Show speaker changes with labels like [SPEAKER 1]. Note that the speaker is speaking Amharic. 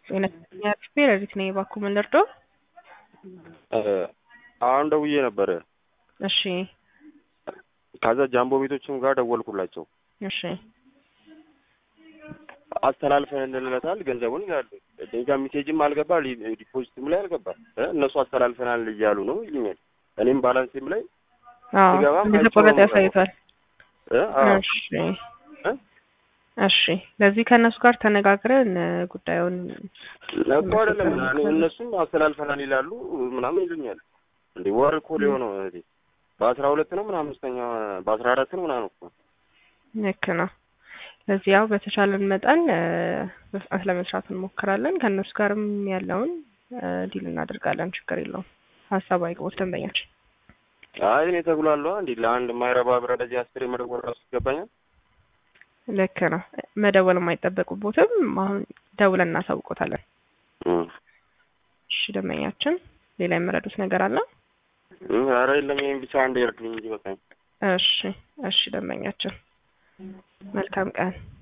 [SPEAKER 1] የነኛ ፌረሪት ነኝ እባክዎ ምን ልርዶ?
[SPEAKER 2] አሁን ደውዬ ነበረ።
[SPEAKER 1] እሺ
[SPEAKER 2] ከዛ ጃምቦ ቤቶችም ጋር ደወልኩላቸው።
[SPEAKER 1] እሺ
[SPEAKER 2] አስተላልፈን እንልለታል ገንዘቡን ይላሉ። እኔ ጋ ሜሴጅም አልገባ ሊ- ዲፖዚትም ላይ አልገባ እ እነሱ አስተላልፈናል እያሉ ነው ይሉኛል። እኔም ባላንሴም ላይ
[SPEAKER 1] አዎ
[SPEAKER 2] ሲገባም
[SPEAKER 1] እንደተቆረጠ
[SPEAKER 2] አይቼው ነው
[SPEAKER 1] ያሳይቷል።
[SPEAKER 2] እ አዎ
[SPEAKER 1] እሺ
[SPEAKER 2] እ
[SPEAKER 1] እሺ ለዚህ ከእነሱ ጋር ተነጋግረን እ ጉዳዩን
[SPEAKER 2] እኮ አይደለም እኔ- እነሱም አስተላልፈናል ይላሉ ምናምን ይሉኛል። እንዴ ወር እኮ ሊሆነው እህቴ በአስራ ሁለት ነው ምናምን አምስተኛ በአስራ አራት ነው ምናምን እኮ
[SPEAKER 1] ልክ ነው። ለዚህ ያው በተቻለን መጠን እ በፍጥነት ለመስራት እንሞክራለን። ከእነሱ ጋርም ያለውን እ ዲል እናደርጋለን። ችግር የለውም። ሀሳብ አይግቦት ደንበኛችን
[SPEAKER 2] አይ እኔ ተጉላለሁ እንዴ ለአንድ የማይረባ ብር እንደዚህ አስር የመደወል ራሱ ይገባኛል።
[SPEAKER 1] ልክ ነው። መደወል የማይጠበቁቦትም አሁን ደውለን እናሳውቆታለን።
[SPEAKER 2] እም
[SPEAKER 1] እሺ ደንበኛችን ሌላ የምረዱት ነገር አለ?
[SPEAKER 2] እም ኧረ የለም ይሄን ብቻ አንድ ይርዱኝ እንጂ በቃኝ።
[SPEAKER 1] እሺ እሺ ደንበኛችን መልካም ቀን